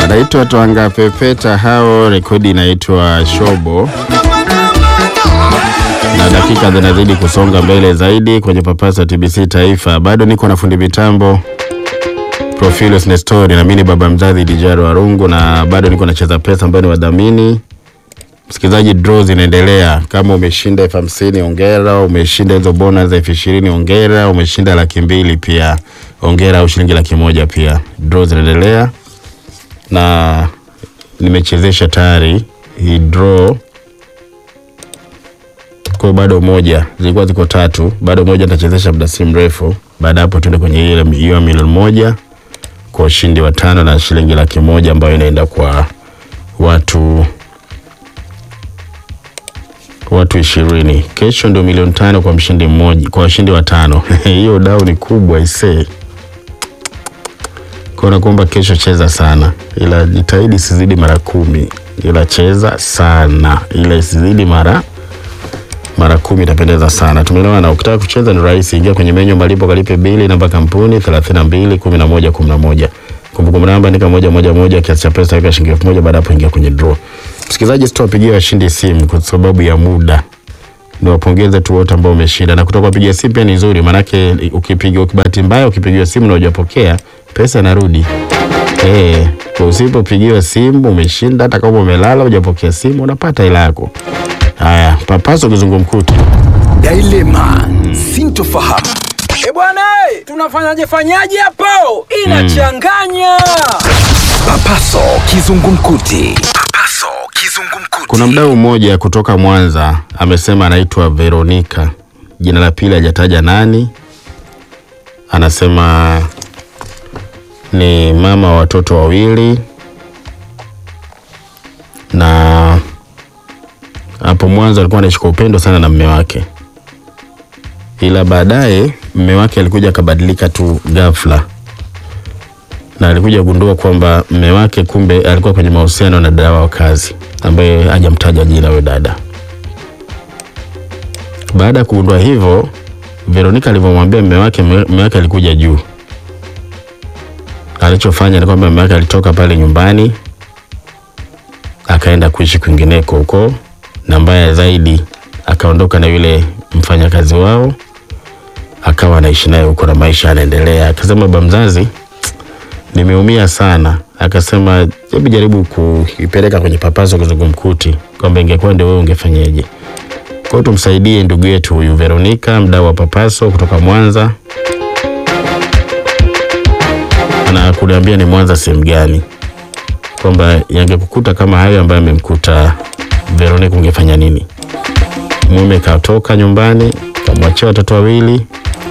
Anaitwa Twanga Pepeta hao, rekodi inaitwa Shobo, na dakika zinazidi kusonga mbele zaidi kwenye papasa TBC Taifa. Bado niko na fundi mitambo Profilus Nestori na mimi ni baba mzazi Dijaro Warungu, na bado niko nacheza pesa ambayo ni wadhamini. Msikilizaji, draw zinaendelea. Kama umeshinda elfu hamsini ongera, umeshinda hizo bonus elfu ishirini ongera, umeshinda laki mbili pia ongera, au shilingi laki moja pia. Draw zinaendelea na nimechezesha tayari hii draw kwa bado moja, zilikuwa ziko tatu, bado moja nitachezesha muda si mrefu. Baada hapo tuende kwenye ile hiyo milioni moja kwa ushindi wa tano na shilingi laki moja ambayo inaenda kwa watu watu ishirini. Kesho ndio milioni tano kwa mshindi mmoja, kwa washindi watano. Hiyo dau ni kubwa isee. Kwa nakuomba kesho cheza sana, ila jitahidi isizidi mara kumi, ila cheza sana, ila isizidi mara mara kumi itapendeza sana. Tumeelewana? Ukitaka kucheza ni rahisi, ingia kwenye menyu malipo, kalipe bili, namba kampuni 32 11 11. Kumbukumbu namba andika moja moja moja, kiasi cha pesa weka shilingi elfu moja. Baada hapo ingia kwenye draw. Msikilizaji, sitawapigia washindi simu kwa sababu ya muda, niwapongeze tu wote ambao umeshinda, na kutoka kupigia simu pia ni nzuri, maanake ukipiga, ukibahati mbaya ukipigiwa simu na hujapokea pesa inarudi. Eh, kwa usipopigiwa simu umeshinda, hata kama umelala hujapokea simu unapata hela yako. Haya, papaso kizungumkuti. Dilema sintofahamu. E bwana, eh, tunafanyaje fanyaje hapo? Inachanganya. Papaso kizungumkuti. Papaso kizungumkuti. Kuna mdau mmoja kutoka Mwanza amesema anaitwa Veronica, jina la pili hajataja nani. Anasema ni mama wa watoto wawili, na hapo mwanzo alikuwa anaishi kwa upendo sana na mme wake, ila baadaye mme wake alikuja akabadilika tu ghafla, na alikuja kugundua kwamba mme wake kumbe alikuwa kwenye mahusiano na dada wa kazi ambaye hajamtaja jina huyo dada. Baada ya kugundua hivyo, Veronica alivyomwambia mme wake, mme wake alikuja juu. Alichofanya ni kwamba mme wake alitoka pale nyumbani akaenda kuishi kwingineko huko, na mbaya zaidi akaondoka na yule mfanyakazi wao, akawa anaishi naye huko na maisha yanaendelea. Akasema baba mzazi, nimeumia sana. Akasema hebu jaribu kuipeleka kwenye papaso kizungumkuti, kwamba ingekuwa ndio wewe ungefanyeje? Kwa hiyo tumsaidie ndugu yetu huyu Veronica, mdau wa papaso kutoka Mwanza, na kuniambia ni Mwanza sehemu gani, kwamba yangekukuta kama hayo ambayo amemkuta Veronica, ungefanya nini? Mume katoka nyumbani, kamwachia watoto wawili,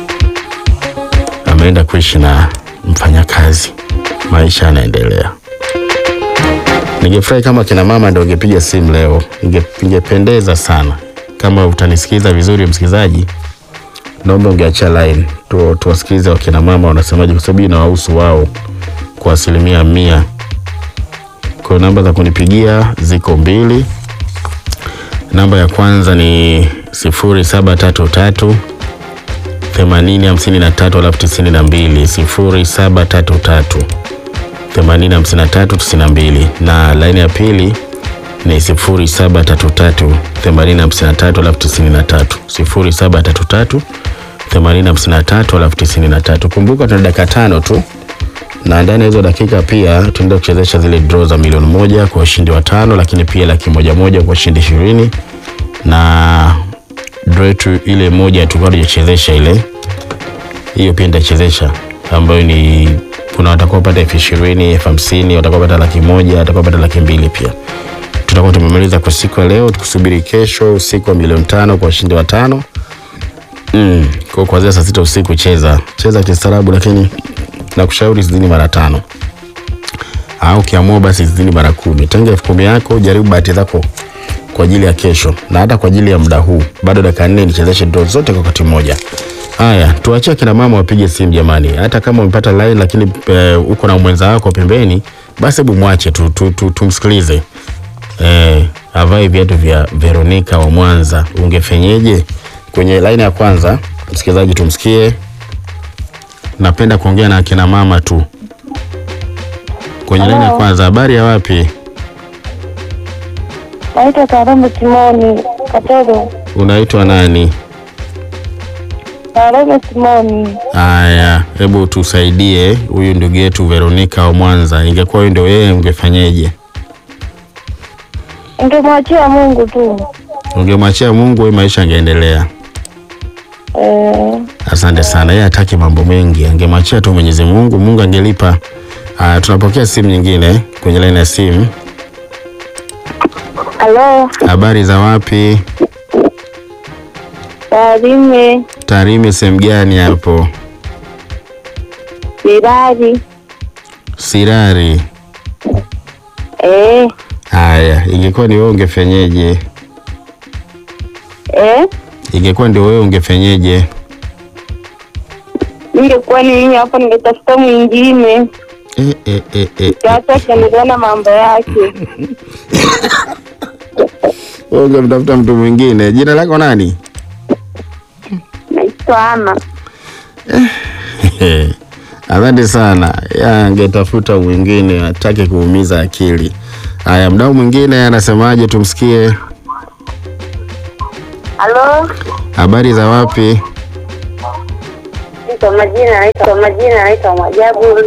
ameenda kuishi na mfanyakazi, maisha yanaendelea. Ningefurahi kama kina mama ndio ungepiga simu leo, Inge- ingependeza sana. Kama utanisikiza vizuri, msikilizaji, naomba ungeachia line tu, tuwasikilize wakina mama wanasemaje, kwa sababu inawahusu wao kwa asilimia mia. Kwa namba za kunipigia ziko mbili. Namba ya kwanza ni sifuri saba tatu tatu themanini hamsini na tatu alafu tisini na mbili sifuri saba tatu tatu themanini hamsini na tatu tisini na mbili na laini ya pili ni sifuri saba tatu tatu themanini hamsini na tatu alafu tisini na tatu sifuri saba tatu tatu themanini hamsini na tatu alafu tisini na tatu Kumbuka tuna dakika tano tu, na ndani ya hizo dakika pia tunaenda kuchezesha zile draw za milioni moja kwa ushindi wa tano, lakini pia laki moja moja kwa ushindi ishirini na draw yetu ile moja tulikuwa tujachezesha ile hiyo pia nitachezesha ambayo ni kuna watakaopata elfu ishirini elfu hamsini watakaopata laki moja watakaopata laki mbili pia tutakuwa tumemaliza kwa siku ya leo tukusubiri kesho usiku wa milioni tano kwa ushindi wa tano mm. kwa kuanzia saa sita usiku cheza cheza kistaarabu lakini nakushauri zidini mara tano au ukiamua basi zidini mara kumi tenga elfu kumi yako jaribu bahati zako kwa ajili ya kesho na hata kwa ajili ya muda huu bado dakika nne nichezeshe draw zote kwa wakati mmoja haya tuachie kina mama wapige simu jamani hata kama umepata line lakini eh, uko na mwenza wako pembeni basi hebu mwache tu, tu, tu, tumsikilize eh, avae viatu vya Veronica wa Mwanza ungefenyeje kwenye line ya kwanza msikilizaji tumsikie napenda kuongea na akina mama tu kwenye laini ya Hello. kwanza. Habari ya wapi? Naitwa Karome Simoni Katodo. Unaitwa nani? Karome Simoni. Haya, hebu tusaidie huyu ndugu yetu Veronica wa Mwanza. Ingekuwa huyu ndio yeye, ungefanyeje? Ningemwachia Mungu tu. Ungemwachia Mungu, huyu maisha angeendelea. Eh, Asante sana. Yeye hataki mambo mengi, angemwachia tu Mwenyezi Mungu, Mungu angelipa. Haya, tunapokea simu nyingine kwenye laini ya simu. Halo, Habari za wapi? Tarime, Tarime sehemu gani hapo? Sirari. Sirari. Eh, Haya, ingekuwa ni wewe ungefenyeje? eh, Ingekuwa ndio wewe ungefenyeje? ningekuwa ni mimi hapo ningetafuta mwingine. Eh, eh, eh, eh. Sasa akiendelea na mambo yake. Wewe ungemtafuta mtu mwingine. Jina lako nani? Naitwa Ana. Asante sana. Ya, angetafuta mwingine, atake kuumiza akili. Haya, mdau mwingine anasemaje? Tumsikie. Halo, Habari za wapi? kwa majina naitwa kwa majina naitwa Mwajabu